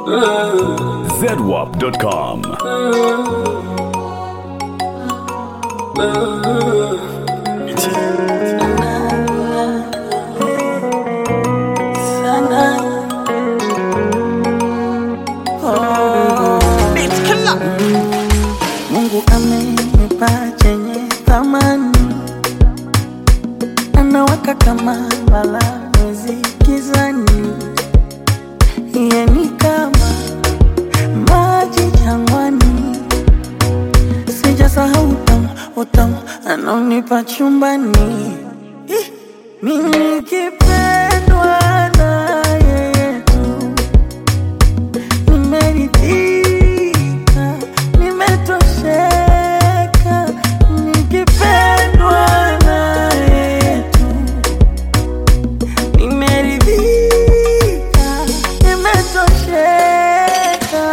zedwap.com. Mungu amenipa chenye thamani, anawaka kama mbala mwezi gizani, yeye ni kama maji jangwani, sijasahau utamu utamu anaonipa chumbani, Ih, mimi nikipendwa na yeye tu nimeridhika, nimetosheka, nikipendwa na yetu. Nimeridhika, nimetosheka.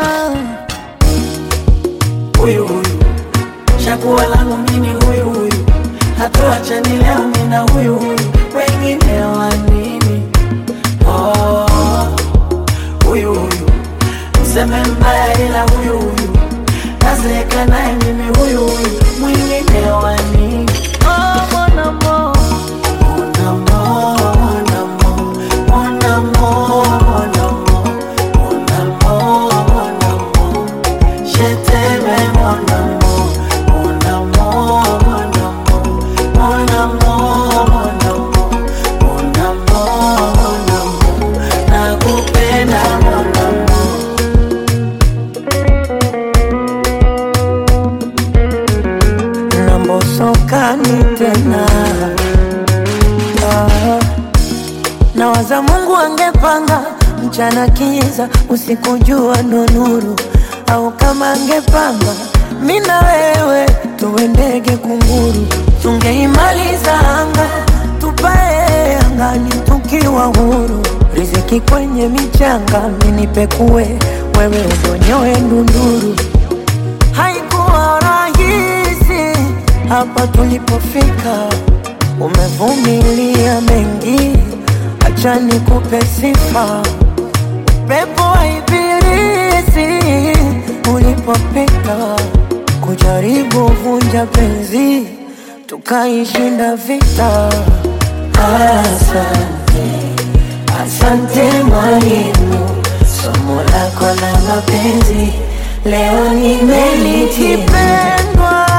Huyu huyu chaguo langu mimi, huyu huyu hatuachani leo, mimi na huyu huyu, wengine wa nini? Oh, huyu huyu mseme mbaya ila huyu huyu nazeeka naye mimi huyu huyu mwingine wa nini? Oh, mon amour. Mon amour, mon amour, mon amour, mon amour, mon amour, mon amour. Je t'aime, mon amour, mon amour, mon amour, mon amour, mon amour, mon amour, mon amour. Nakupenda, mon amour. nambosokani tena ah. Nawaza Mungu angepanga mchana kiza, usiku jua ndo nuru, au kama angepanga mi na wewe tuwe ndege kunguru, tungeimaliza anga tupae angani tukiwa huru, riziki kwenye michanga, minipekue wewe udonyoe ndunduru haikuwa rahisi hapa tulipofika, umevumilia mengi, acha nikupe sifa. Pepo wa ibilisi ulipopita, kujaribu vunja penzi, tukaishinda vita. Asante, asante mwalimu, somo lako la mapenzi leo nimelitipendwa